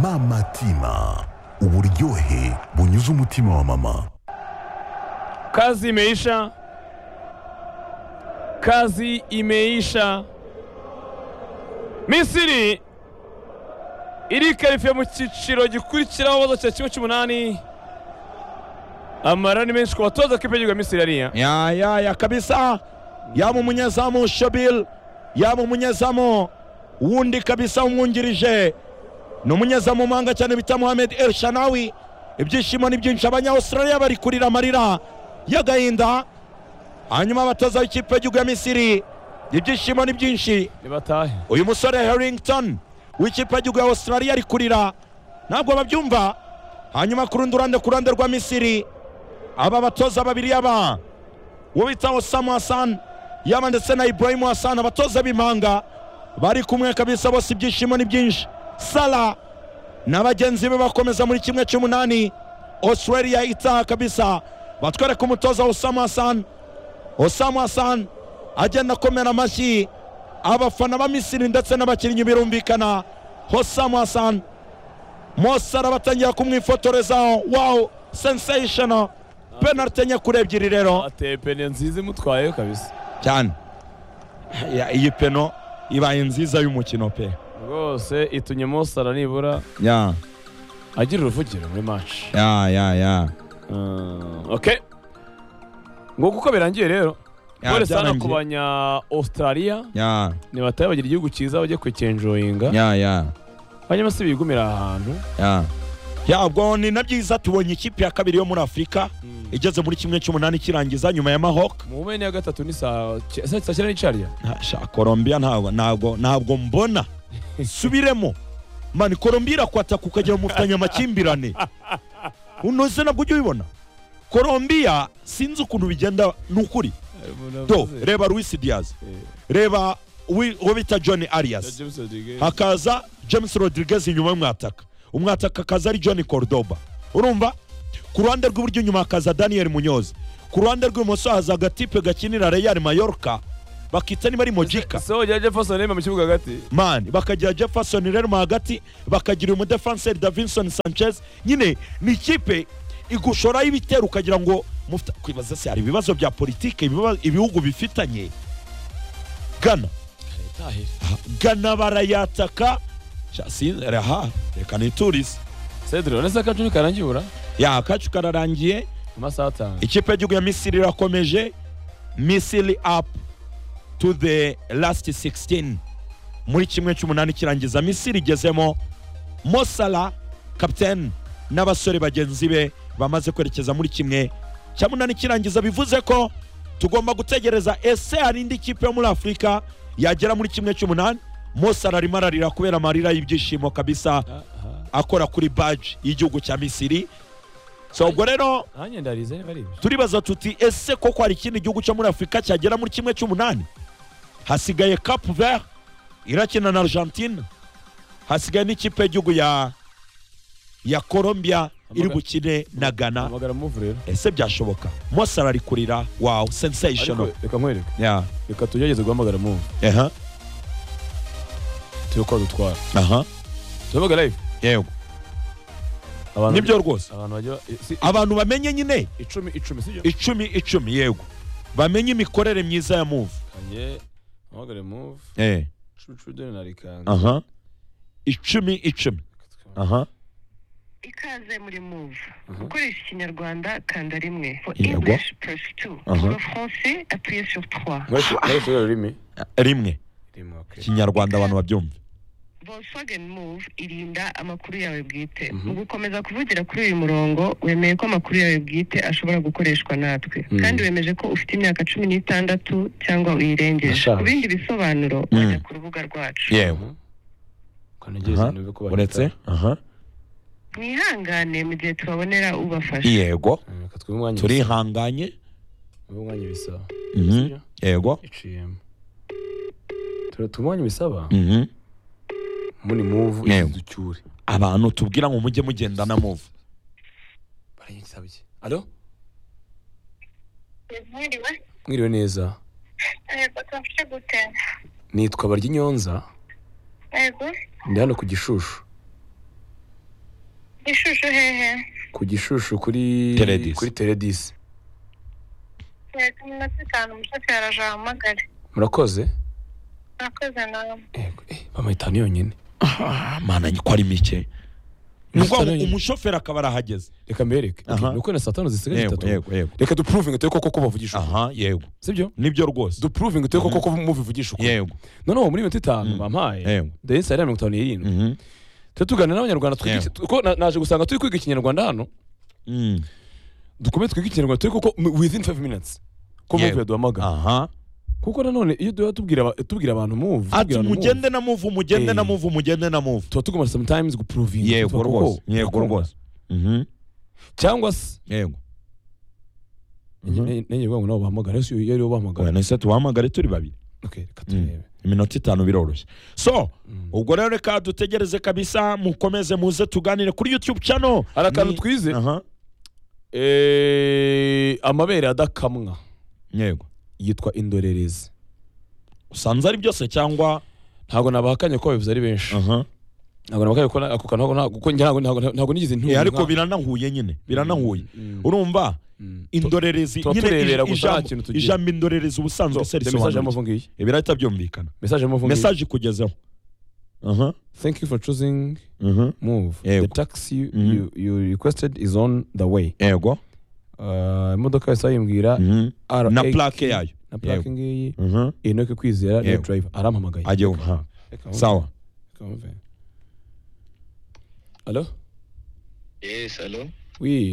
mama tima uburyohe bunyuze umutima wa mama Kazi imeisha. Kazi imeisha. Misiri irikarifiye mu cyiciro gikurikiraho bazo cya kimwe cy'umunani amara ni menshi ku batoza ko igihugu ya Misiri yariya ya ya ya kabisa yaba umunyezamu shabil yaba umunyezamu wundi kabisa umwungirije ni umunyezamu w'umuhanga cyane bita muhammed el shanawi ibyishimo ni byinshi abanyawusirariya bari kurira amarira y'agahinda hanyuma abatoza b'ikipe y'igihugu ya misiri ibyishimo ni byinshi nibatahe uyu musore Harrington w'ikipe y'igihugu ya Australia ari kurira ntabwo babyumva hanyuma ku rundi ruhande ku ruhande rwa Misiri aba batoza babiri aba uwo bita Osama Hassan yaba ndetse na Ibrahim Hassan abatoza b'impanga bari kumwe kabisa bose ibyishimo ni byinshi Sala na bagenzi be bakomeza muri kimwe cy'umunani Australia itaha kabisa batwereka umutoza Osama Hassan Osama Hassan agenda akomera amashyi abafana ba misiri ndetse n'abakinnyi birumvikana hosamu hasani mosara batangira kumwifotoreza wawu senseyishoni penalite enye kuri ebyiri rero ateye pene nziza imutwayeho kabisa cyane Ya- iyi peno ibaye nziza y'umukino pe rwose itumye mosara nibura ya agira uruvugiro muri match ya ya ya Mm, okay nguko uko birangiye rero Ya, gore sana byarangiye. ku banya Australia ya nibatahe bagira igihugu cyiza bajye kwikenjoyinga ya ya hanyuma si bigumira ahantu ya ya ubwo ni na byiza tubonye ikipe ya kabiri yo muri afurika igeze muri kimwe cy'umunani ikirangiza nyuma ya mahoke mu mpera ya gatatu ni saa cy- saa saa cyenda n'icarya colombia ntabwo ntabwo ntabwo mbona subiremo mani colombia irakwataka ukajya mu mufitanye amakimbirane unoze nabwo ujya ubibona colombia sinzi ukuntu bigenda ni ukuri do reba luis diaz reba wi- uwo bita john arias hakaza james rodriguez inyuma y'umwataka umwataka akaza ari john cordoba urumva ku ruhande rw'iburyo inyuma hakaza daniel munyozi ku ruhande rw'ibumoso haza agatipe gakinira real mayorca bakita niba ari mojika so jya jefferson reba mu kibuga hagati mani bakagira jefferson rerma hagati bakagira umudefanseri davinson sanchez nyine ni ikipe igushoraho ibitero ukagira ngo mufite- kwibaza se hari ibibazo bya politike ibiba- ibihugu bifitanye gana gana barayataka Sha- sin- aha reka niturize cedro uretse akacu nikarangiye ubura ya akacu kararangiye amasaha atanu ikipe y'igihugu ya misiri irakomeje misiri apu to the last 16 muri kimwe cy'umunani kirangiza misiri igezemo mosala kapiteni n'abasore bagenzi be bamaze kwerekeza muri kimwe cya munani kirangiza bivuze ko tugomba gutegereza ese hari indi kipe yo muri afurika yagera muri kimwe cy'umunani mosala arimo ararira kubera amarira y'ibyishimo kabisa akora kuri baji y'igihugu cya misiri so ubwo rero nanjye ndarize niba ari ibyo turibaza tuti ese koko hari ikindi gihugu cyo muri afurika cyagera muri kimwe cy'umunani hasigaye capu ver irakina na argentine hasigaye n'ikipe y'igihugu ya ya colombia iri bukine na ghana hamagara muvu rero ese byashoboka mosara ari kurira wawu ariko sensational reka nkwereke ya reka tugerageze guhamagara muvu aha tube ko dutwara aha tuhamagara live yego abantu nibyo rwose abantu bajya si- abantu bamenye nyine icumi icumi sibyo icumi icumi yego bamenye imikorere myiza ya move Kange, hamagare muvu eh icumi icumi dore narikanga aha icumi icumi aha ikaze muri move ukoresha ikinyarwanda kanda rimwe for Yego. english press two Aha. pour le français appuyez sur trois nkoresha ururimi rimwe rimwe okay kinyarwanda abantu babyumve Volkswagen Move irinda amakuru yawe bwite mu gukomeza kuvugira kuri uyu murongo wemeye ko amakuru yawe bwite ashobora gukoreshwa natwe kandi wemeje ko ufite imyaka cumi n'itandatu cyangwa uyirengeje Nashaje. ku bindi bisobanuro wajya ku rubuga rwacu yewe ukanegeze niba ko bahita uretse aha mwihangane mu gihe tubabonera ubafasha yego Mm, reka twumve umwanya ibisa- turihanganye twumve umwanya ibisaba Mhm. sibyo? yego iciyemo tura tumwanya ibisaba Mhm. muni muvu Yego. ducyure abantu tubwira ngo mujye mugenda na move bariye igisaba iki alo mwiriwe neza nitwa barya inyonza yego ndi hano ku gishushu ishusho hehe ku gishushu kuri Teledis. kuri teredisi yego iminota itanu umushoferi aje ahamagare murakoze nakoze nawe Yego, eh, bamuha itanu yonyine Ah, mana ko ari mike nubwo umushoferi akaba arahageze reka mbereke Aha. ni uko na saa tanu zisigaye yego zitatu yego yego reka dupuruvinge turi koko ko bavugisha ukuri aha yego sibyo nibyo rwose dupuruvinge turi koko ko mubivugisha ukuri yego noneho muri mirongo itanu bampaye Yego. ndetse hari mirongo itanu n'irindwi Mhm. tujya tuganira n'abanyarwanda twige- Yego. kuko na- naje gusanga turi kwiga ikinyarwanda hano Mm. dukomeze twige ikinyarwanda turi koko m- within five minutes ko Yego. muvu yaduhamagara aha kuko nanone iyo duhora tubwira aba- tubwira abantu muvu ati tubwira abantu muvu mugende na muvu mugende Eh. na muvu mugende na muvu tuba tugomba sometimes gupuruvinga yego rwose yego rwose Mhm. cyangwa se yego Mhm. nenge ngo nabo bahamagara ese iyo aribo bahamagara Oya, nese tuhamagare turi babiri okay reka turebe iminota itanu biroroshye so Mm. ubwo rero reka dutegereze kabisa mukomeze muze tuganire kuri youtube channel hari akantu Ni- twize aha Eh, amabere adakamwa yego yitwa indorerezi usanze ari byose cyangwa ntabwo nabahakanye ko babivuze ari benshi aha ntabwo nabahakanye ko na- ako kantu ntabwo- kuko njye ntabwo ntabwo- ntabwo nigeze Eh, ntumva ariko biranahuye nyine biranahuye Mm. urumva Mm. indorerezi tuba nyine turebera ij- gusa nta ijambo- kintu tugira. ijambo indorerezi ubusanzwe se mesaje y'amavu risobanura ngiyi iki? ibirahita byumvikana mesaje y'amavu ngiyi mesaje ikugezeho aha thank you for choosing aha move Yego. the taxi you, Mhm. you, you requested is on the way yego Uh, imodoka yose yimbwira Mhm. na RX plaque yayo na plaque ngiyi aha inoke kwizera niyo Yego. driver arampamagaye ajye nka Reka wumve, sawa reka wumve. Alo? Yes, hello. Oui.